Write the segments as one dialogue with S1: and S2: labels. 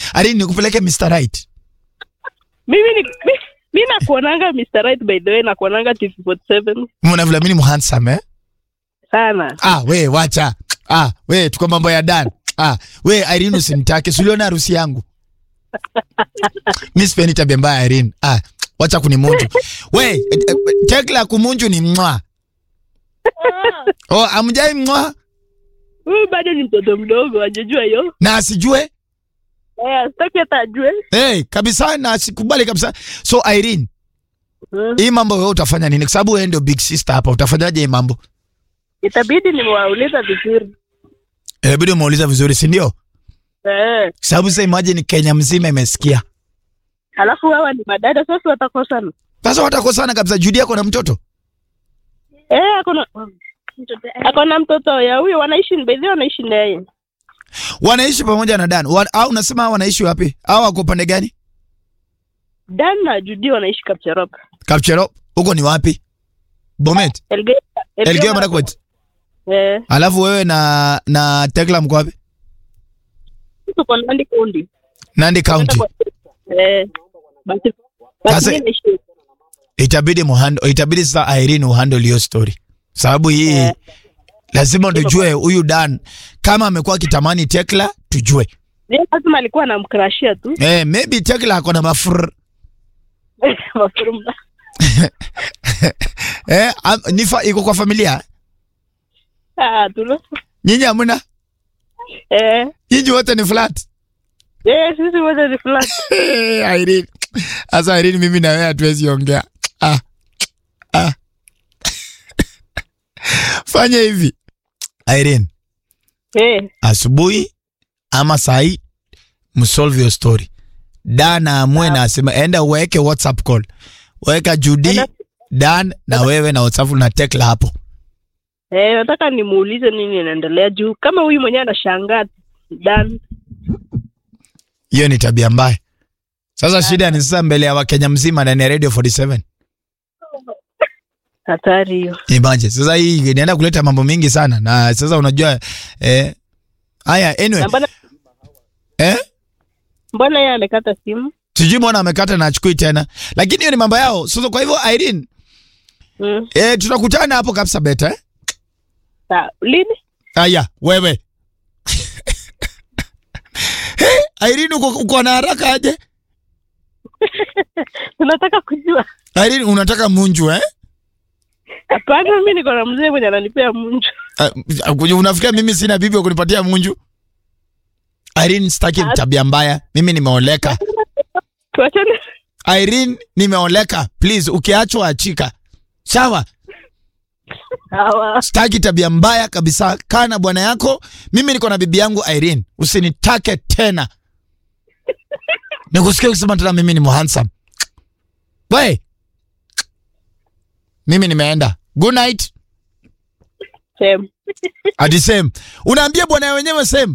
S1: Irene nikupeleke Mr. Right.
S2: mimi ni mi, mi nakuonanga Mr. Right by the way nakuonanga TV47
S1: Mbona vile mimi ni handsome eh?
S2: sana
S1: Ah, we wacha. Ah, we tuko mambo ya Dan. Ah, we Irene usinitake. Si uliona harusi yangu? Mimi sipendi tabia mbaya Irene. Ah, wacha kunimunju. We, eh, eh, tekla kumunju ni mwa. Oh, amjai mwa
S2: huyu bado ni mtoto mdogo ajajua hiyo
S1: na asijue.
S2: eh, sitaki hata ajue
S1: Hey, kabisa na sikubali kabisa. So Irene,
S2: Mm.
S1: hii mambo wewe utafanya nini? Kwa sababu wewe ndio big sister hapa. Utafanyaje hii mambo?
S2: itabidi nimewauliza vizuri
S1: Inabidi umeuliza vizuri, si ndio?
S2: eh,
S1: Sababu sasa imagine Kenya mzima imesikia.
S2: alafu hawa ni madada sasa watakosana
S1: Sasa watakosana kabisa. Judy yako na mtoto.
S2: eh, akona akona mtoto ya huyo wanaishi bedhi wanaishi naye
S1: Wanaishi pamoja na Dan. Wa, au unasema hao wanaishi wapi? Au wako pande gani?
S2: Dan na Judi wanaishi Kapcherop
S1: Kapchero. Huko ni wapi? Bomet.
S2: Elgeyo
S1: Elgeyo Marakwet.
S2: eh,
S1: Alafu wewe na na Tekla mko wapi?
S2: tuko Nandi County
S1: Nandi County.
S2: eh, basi
S1: Sasa-
S2: basi mimi naishi
S1: Itabidi muhando, itabidi sasa Irene uhandle hiyo story. Sababu hii
S2: Eh.
S1: lazima tujue huyu Dan kama amekuwa akitamani Tekla tujue.
S2: Yeye lazima alikuwa anamkrashia tu
S1: Eh, maybe Tekla ako na mafur.
S2: Mafuruma.
S1: Eh, am, ni fa, iko kwa familia.
S2: Ah, tulo
S1: Nyinyi hamna?
S2: eh,
S1: Nyinyi wote ni flat.
S2: eh, sisi wote ni flat
S1: Eh, Irene. Asa Irene mimi na wewe hatuwezi ongea. Ah. Ah. Fanya hivi. Irene,
S2: eh,
S1: asubuhi ama sahi msolve your story. Dan amue na asema enda uweke WhatsApp call. Weka Judy,
S2: Enda-
S1: Dan na wewe na WhatsApp na Tekla hapo.
S2: eh, nataka nimuulize nini inaendelea juu kama huyu mwenyewe anashangaa Dan
S1: Hiyo ni tabia mbaya. Sasa shida ni sasa mbele ya Wakenya mzima ndani ya Radio 47.
S2: hatari hiyo
S1: Imagine. Sasa hii inaenda kuleta mambo mingi sana na sasa unajua eh haya anyway
S2: Na mbona
S1: eh
S2: mbona yeye amekata simu
S1: sijui mbona amekata na achukui tena. Lakini hiyo ni mambo yao. Sasa kwa hivyo Irene
S2: mm.
S1: eh tutakutana hapo kabisa beta eh?
S2: Sa, lini
S1: Aya, wewe. hey, Irene uko, uko na haraka aje?
S2: tunataka kujua
S1: Irene unataka munju eh?
S2: hapana mimi niko na mzee mwenye ananipea munju
S1: Uh, unafikia mimi sina bibi wa kunipatia munju? Irene sitaki tabia mbaya. Mimi nimeoleka.
S2: tuachane
S1: Irene nimeoleka. Please ukiachwa achika. Sawa?
S2: hawa
S1: Sitaki tabia mbaya kabisa. Kaa na bwana yako. Mimi niko na bibi yangu Irene. Usinitake tena. Nikusikia kusema tena mimi ni handsome. We. Mimi nimeenda. Good night.
S2: same
S1: Ati same. Unaambia bwana wenyewe same.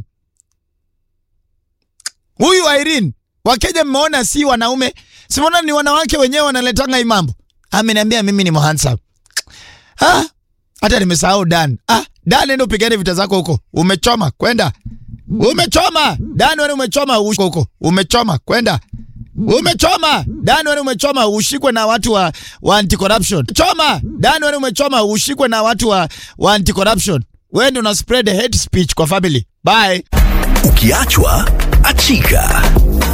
S1: Huyu Irene, Wakenya mmeona si wanaume, si mmeona ni wanawake wenyewe wanaletanga hii mambo. Ameniambia mimi ni handsome. Ah, hata nimesahau Dan. Ah, Dan nenda upigane vita zako huko. Umechoma, kwenda. Umechoma. Dan wewe umechoma ushikwe huko. Umechoma, kwenda. Umechoma. Dan wewe umechoma ushikwe na watu wa, wa anti corruption. Choma. Dan wewe umechoma ushikwe na watu wa, wa anti corruption. Wewe ndio una spread hate speech kwa family. Bye.
S3: Ukiachwa achika.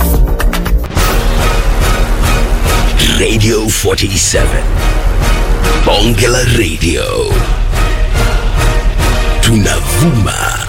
S3: Radio 47. Bonge la Radio. Tunavuma